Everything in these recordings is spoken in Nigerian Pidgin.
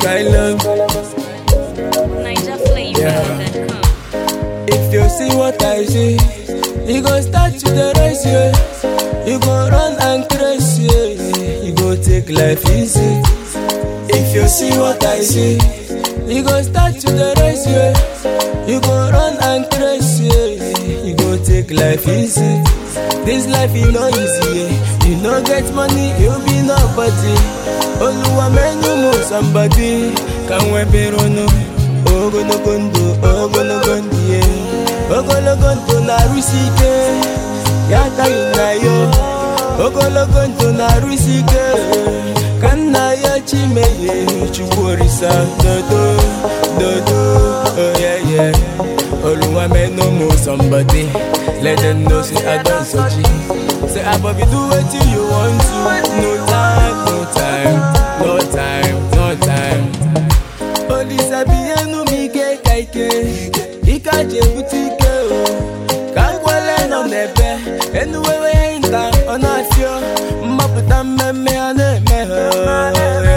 sky love. Niger Flavor.com. If you see what I see, you go start to the race, yeah. You go run and crash, yeah. You go take life easy. If you see what I see, you go start to the race, yeah. You go run and crash, yeah. You go take life easy. This life is no easy, yeah. You no get money, you be nobody. Oluwa menu mo somebody. Can we be no? ogologo ndụ ogologo ndụ ye ogologo ndụ na-arụsi ike ya agaghị na ya ogologo ndụ na-arụsi ike ka nna ya chimeye chukwu orisa dodo dodo oyeye oluwa menu mo somebody let them know say i don soji say abobi do wetin you want to no time no time no time no time olisa binyenu m ike ka ike ike aji ebute ike o ka nkwele nọ n'ebe enuwewe nka ọ na-afịọ mmapụta mmemme a na-eme ha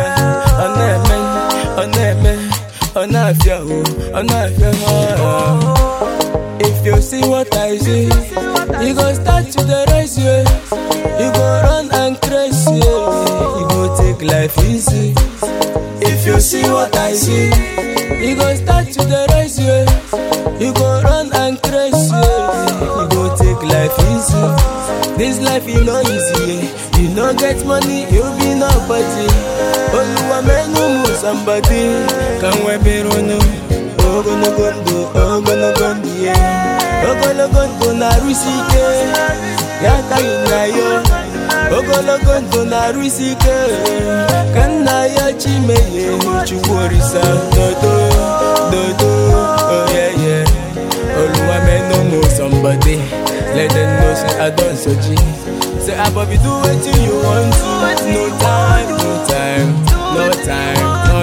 ọ na-eme ọ na-eme ọ na-afịa o ọ na-afịa ha If you see what I see, you go start to the race, yeah. You go run and crash, yeah. You go take life easy. If you see what I see, you go start to the race, yeah. You go run and crash, yeah. You go take life easy. This life is no easy, yeah. You no get money, you be nobody. Oluwa menu mu somebody. Can we be runu? Ogologo ndụ, ogologo ndụ, yeah. Ogologo ndụ na-arụsi ike, ya agaghị na ya. ogologo ndụ na-arụsi ike ka nna ya chimeye chukwu orisa dodo dodo oyeye oluwa menu mo somebody let them know say i don soji say abobi do wetin you want to no time no time no time no